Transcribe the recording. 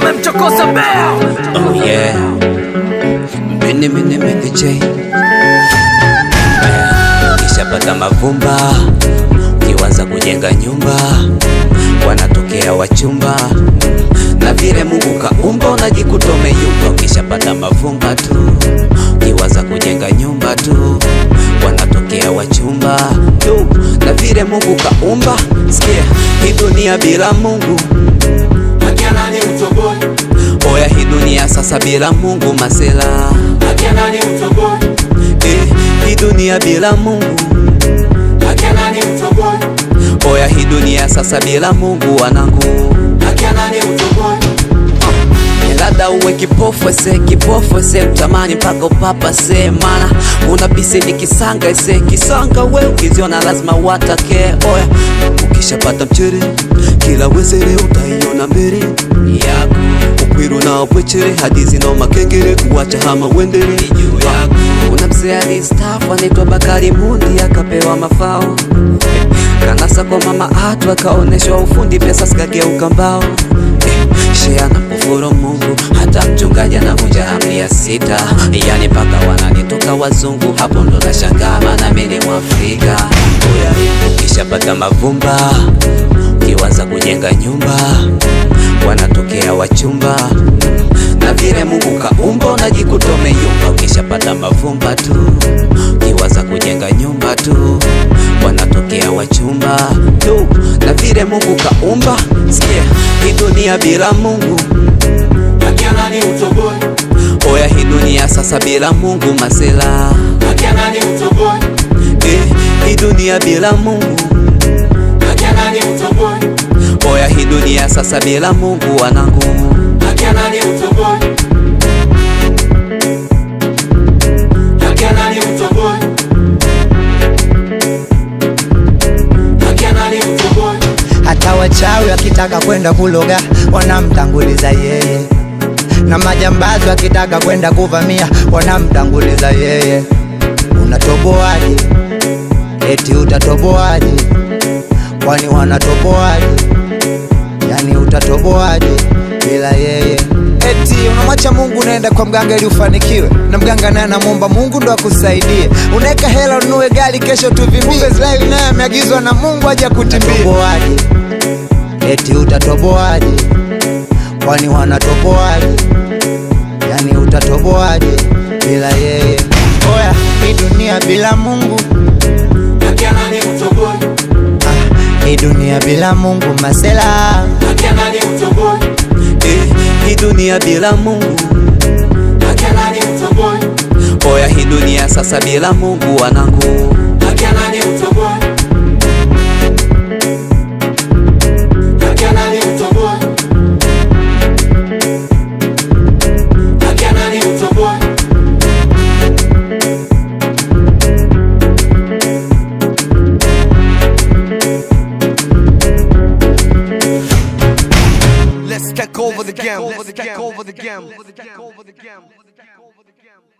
umemchokoza bea Oh yeah. Mini mini mini J. Ukishapata mavumba, ukiwaza kujenga nyumba, wanatokea wachumba na vile Mungu kaumba, unajikuta umeyumba. Ukishapata mavumba tu, ukiwaza kujenga nyumba tu, wanatokea wachumba tu na vile Mungu kaumba. Sikia, hii dunia bila Mungu Akianani utoboi, Oya hii dunia sasa bila Mungu masela akianani utoboi, eh, hii dunia bila Mungu akianani utoboi, Oya hii dunia sasa bila Mungu wanangu akianani utoboi, Eh, labda uwe kipofu ese kipofu ese utamani mpaka upapa se mana una bisi ni kisanga ese kisanga we ukiziona lazima watake oya ukishapata mchere kila wezere utaiona mbele yako ukwiru na bwechere hadizi no makengere kuwacha hama wendere juu yako kuna mzee alistafu anaitwa Bakari Mundi akapewa mafao Eh, kanasa kwa mama atu akaoneshwa ufundi pesa zikageuka mbao Eh, shea na kufuru Mungu hata mchungaji anavunja amri ya sita yani mpaka wananitoka wazungu hapo ndo nashangaa maana mimi ni Mwafrika Oya, ukishapata mavumba ukiwaza kujenga nyumba wanatokea wachumba na vile Mungu kaumba unajikuta umeyumba. Ukishapata mavumba tu, ukiwaza kujenga nyumba tu, wanatokea wachumba tu na vile Mungu kaumba. Sikia, hii dunia bila Mungu, akianani utoboi, oya hii dunia sasa bila Mungu masela akianani utoboi, eh, hii dunia bila Mungu, akianani utoboi, oya hii dunia sasa bila Mungu wanangu akianani utoboi, akianani utoboi, akianani utoboi, hata wachawi wakitaka kwenda kuloga wanamtanguliza yeye, na majambazi wakitaka kwenda kuvamia wanamtanguliza yeye. Unatoboaje? Eti utatoboaje? Kwani wanatoboaje? Yani utatoboaje bila yeye? Eti unamwacha Mungu unaenda kwa mganga ili ufanikiwe, na mganga naye anamwomba Mungu ndo akusaidie. Unaweka hela ununue gari, kesho tuvimbie. Israeli naye ameagizwa na Mungu aje kutimbia. Utatoboaje? Eti utatoboaje? Kwani wanatoboaje? Yani utatoboaje bila yeye? Oya, hii dunia bila Mungu akianani utoboi, ah, hii dunia bila Mungu masela akianani utoboi, eh, hii dunia bila Mungu, akianani utoboi, oya hii dunia sasa bila Mungu wanangu akianani utoboi, akianani utoboi, akianani utoboi, Let's take over the game. Let's take over the game. Let's take over the game.